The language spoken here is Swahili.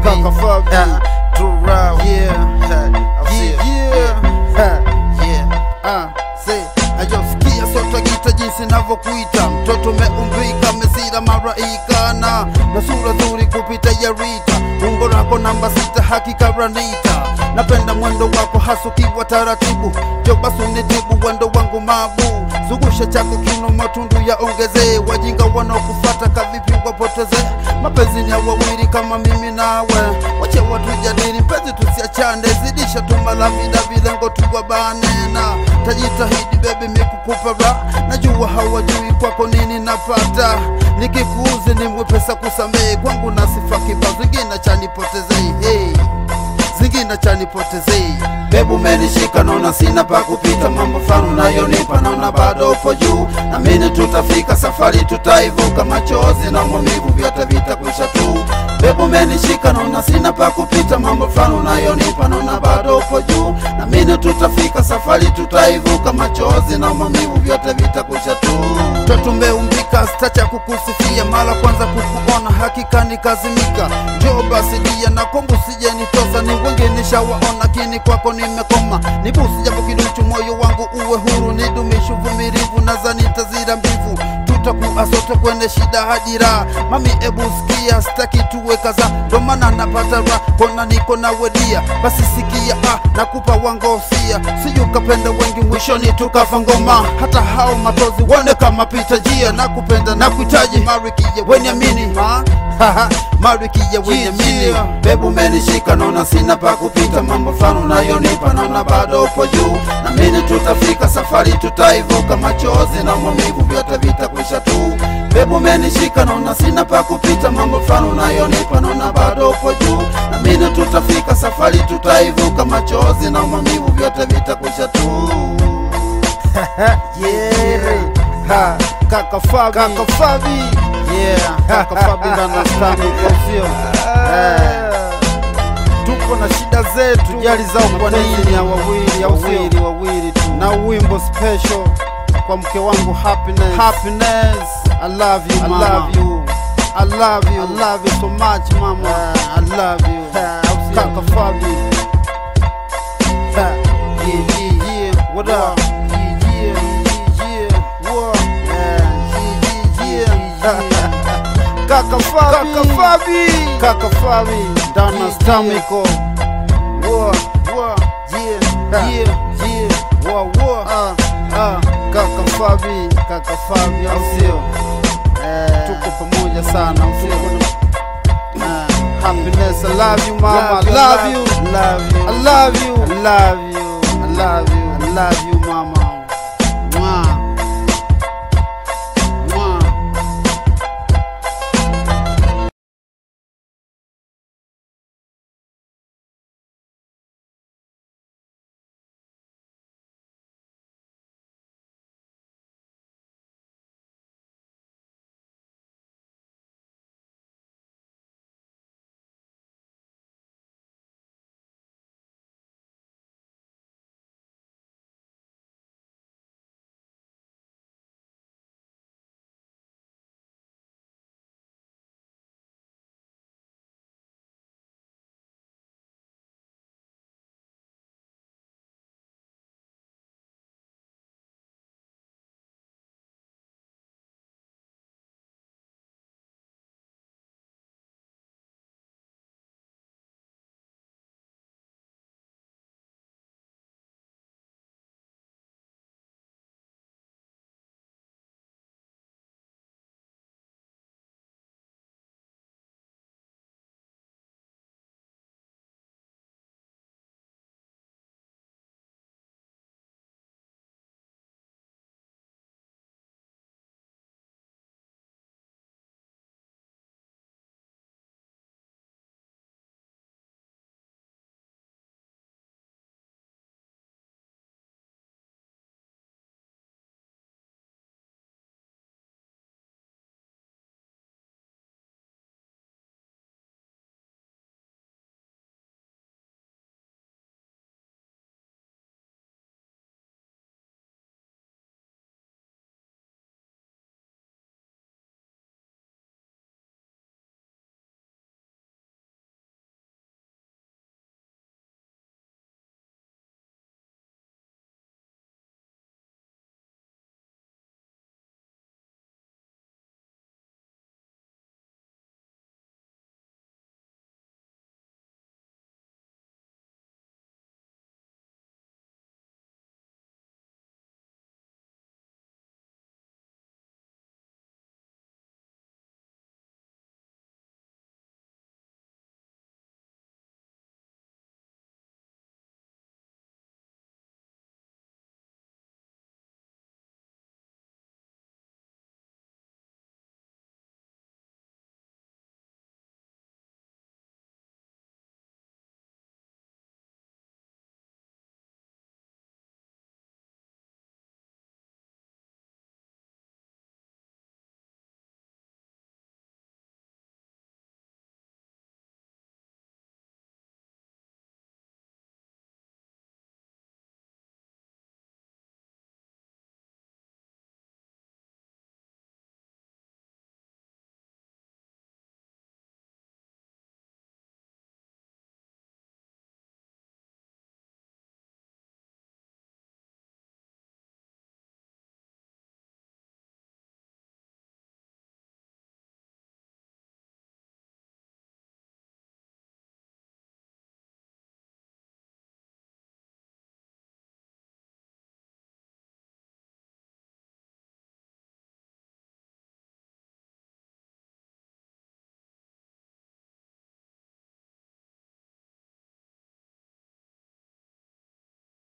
Fabi. Kaka Fabi. Yeah. True Rao. Yeah. I'll see Yeah, you. yeah. Yeah. Ah, say, ajosikia sota gita jinsi navyokuita mtoto umeumbika mesira maraika na na sura zuri kupita ya Rita umbo lako namba sita hakika ranita napenda mwendo wako hasukiwa taratibu jo basi unitibu wendo wangu mabu zungusha chako kino matundu ya ongezee wajinga wanaokufata kavipi wapotezee mapenzi ni ya wawili kama mimi nawe wache watu jadili mpenzi tusiachane zidisha tumala vida vilengo tuwabanena tajitahidi bebi mikukupa ra najua hawajui kwako nini napata nikikuuzi ni mwepesa kusamehe kwangu na sifa kibao zingine chanipotezei hey zingine chanipotezei bebu menishika naona sina pa kupita mambo fanu nayonipa naona bado upo juu na mini tutafika safari tutaivuka machozi na maumivu vyote vitakwisha tu bebu menishika naona sina pa kupita mambo fanu nayonipa naona bado upo juu na mini tutafika safari tutaivuka machozi na maumivu vyote vitakwisha tu totumeumbika stacha kukusifia mara kwanza kukuona hakika nikazimika njoo basi dia na kongu sijenitosa ni wengi nishawaona kini kwako nimekoma nibusi japo kiduchu moyo wangu uwe huru nidumishe uvumilivu nazani tazira mbivu tutakuwa sote kwenye shida hadi raha mami ebu sikia staki tuwe kaza ndo maana napata raha kona niko na wedia basi sikia ah, nakupa wangosia sijukapenda wengi mwishoni tukafa ngoma hata hao matozi wone kama pita jia nakupenda na kuhitaji marikia wenyamini ha? Haha, marikia wenyamini Yeah. bebu menishika naona sina pa kupita mambo fanu nayonipa naona bado upo juu na mini tutafika safari tutaivuka machozi na maumivu vyote vitakwisha tu bebu menishika naona sina pa kupita mambo fanu nayonipa naona bado upo juu na mini tutafika safari tutaivuka machozi na maumivu vyote vitakwisha tu Yeah. Ha, kaka Fabi. Kaka Fabi. Yeah, kaka Fabi ndani ya stani kwa sio. Eh. Tupo na shida zetu, jali zao kwa nini ya wawili, au sio? Wawili, wawili tu. Na wimbo special kwa mke wangu happiness. Happiness, I love you I mama. love you. I love you. I love you so much, mama. Uh, I love you. Uh, au sio? Kaka Fabi. Ha, Yeah, yeah, yeah. What up? Yeah, yeah, yeah, yeah. What? Uh, yeah, yeah, yeah. Kaka Fabi. Kaka Fabi. Kaka Fabi. Ndana Yeah, Stamiko. What? What? Yeah, yeah, yeah. What? What? Ah, Ah, Kaka Fabi. Kaka Fabi, au sio? eh, Tuko pamoja sana, au sio? Ah, Happiness, I love you mama, I Love you, love you, love you. I love you, I love you, I love you, I love you.